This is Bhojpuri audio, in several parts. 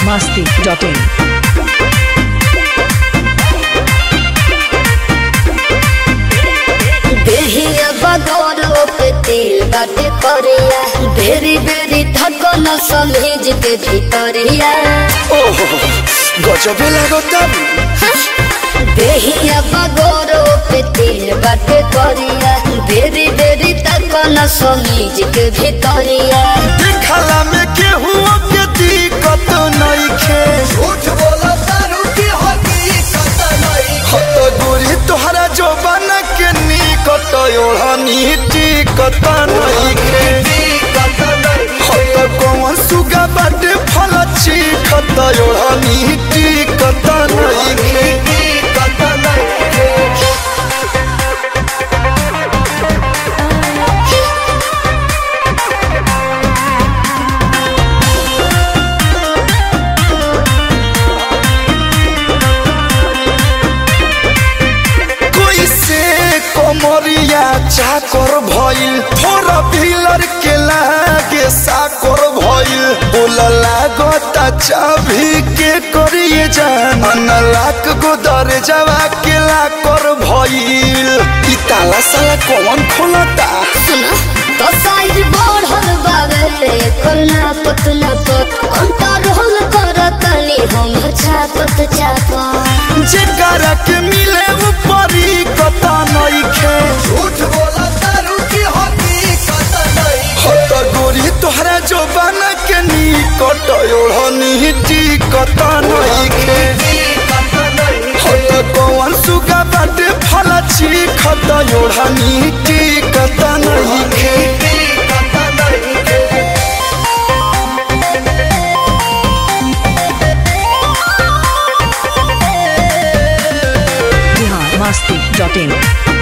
masti.in. देहिया बगौरो पे तेल बाटे करिया बेरी बेरी धकन समेज के भीतरिया ओहो गजबे लागता देहिया बगौरो पे तेल बाटे करिया बेरी बेरी धकन समेज के भीतरिया देखला में केहू के दिक्कत नइखे झूठ बोला तारू की हकीकत नइखे हत गोरी तोहरा जोबन के निकट ओढ़नी टिकत नइखे हत कौन सुगा बाटे फल चिखत ओढ़नी टिकत नइखे कोई से कमरिया चाकर भइल फोर व्हीलर के लागे साकर भइल बोल लागता चाभी के करिए जान लाख गो दरजवा के लाकर भइल ई ताला साला कौन खोलता सुना तो साइज बढ़ल बावे करना पतला पत अंतर होल करतनी हम छापत छापत जेकरा के मिले ऊपरी कता नइखे झूठ बोला तारू की हकीकत नइखे हत गोरी तोहरा जोबान के निकट ओढ़नी टिकत नइखे हत कौन सुगा बाटे फल चिखत ओढ़नी टिकत नइखे Bihar masti.in.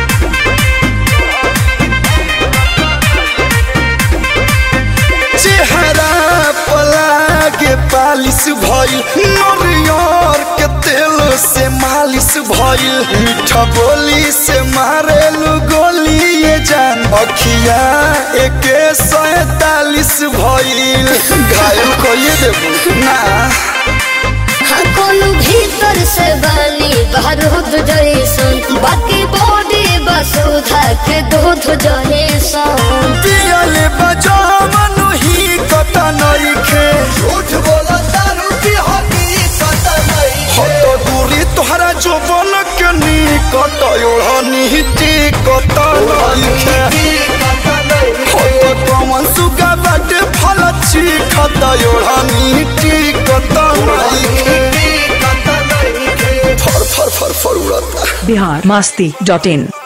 चेहरा पलागे पालिश भइल नरियर के तेल से मालिश भइल मीठा बोली से मारेलु गोली ये जान अखिया एके सैतालीस भइल घायल कइए देबू ना हाँ कोनो भीतर से बानी बारूद जैसन बाकी बॉडी बसुधा के दूध जैसन पियले बजावन ही कता नइखे झूठ बोला दारू की हकीकत नइखे हत दूरी तोहरा जोबन के निकट ओढ़नी टिकत नइखे हत कमन सुगा बाटे फल चिखत ओढ़नी टिकत नइखे फर फर फर फर उड़ता Bihar masti.in.